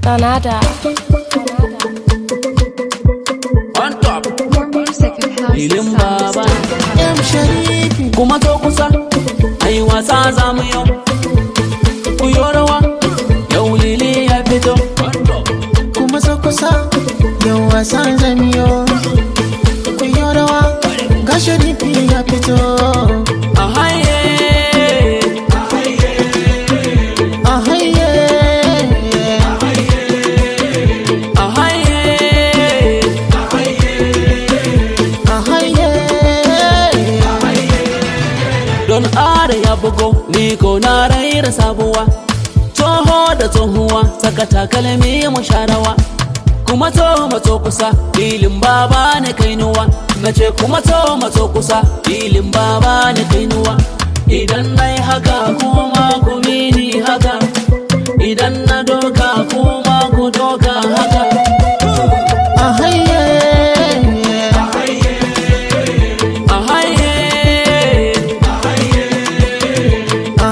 Danada. on top More music and house Ilin sounds. Baba. M Sharifi kuma to kusa ai wasa za mu yau ku yi rawa yau lili ya fito kuma so kusa yau wasan zamiyo ku yi rawa ga Sharifi ya fito a haye a haye a haye a haye don are ya bugo ni ko na raira sabuwa toho da tsohuwa saka takalmi mu sharawa kuma to mato kusa filin baba ne kainuwa na ce kuma to mato kusa filin baba ne kainuwa idan na yi haka kuma ku mini haka idan na doka kuma ku doka haka a haye a haye a haye a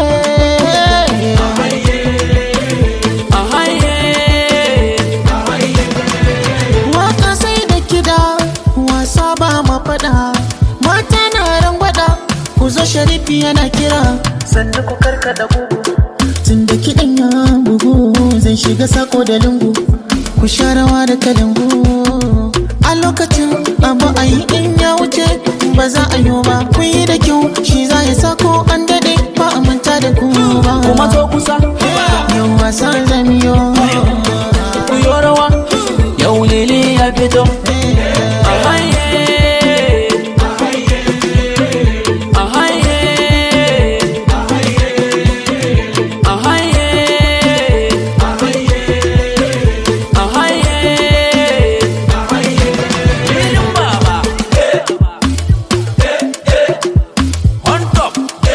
haye waka sai da kida wasa ba ma fada mata na rangwada ku zo sharifi yana kira sannu ku karkada gugu tun da kiɗan ya bugu zai shiga sako da lungu ku sha rawa da kalangu a lokacin abu a yi in ya wuce ba za a yi ba ku yi da kyau shi za ya sako an daɗe ba a manta da ku ba kuma to kusa yau wasan zamiyo ku yi rawa yau lili ya fito a haye a haye a haye a haye Filin baba on top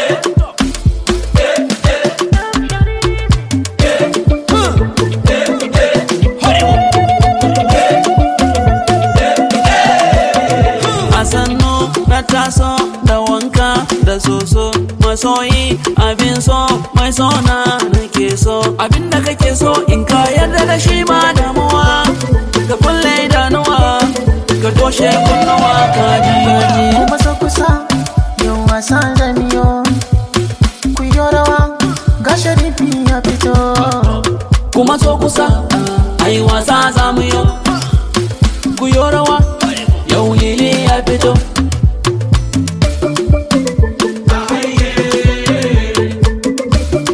a sannu na taso da wanka da soso masoyi abin so mai sona nake so abin da kake so in ka yarda da shi ba damuwa ka kulle idanuwa ka toshe kunnuwa ka ji kuma so kusa yau wasan zamiyo ku yi rawa ga sharifi ya fito kuma so kusa ai wasa za mu yi ku yi rawa yau lili ya fito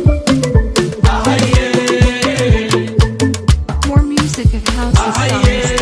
More music and house sounds.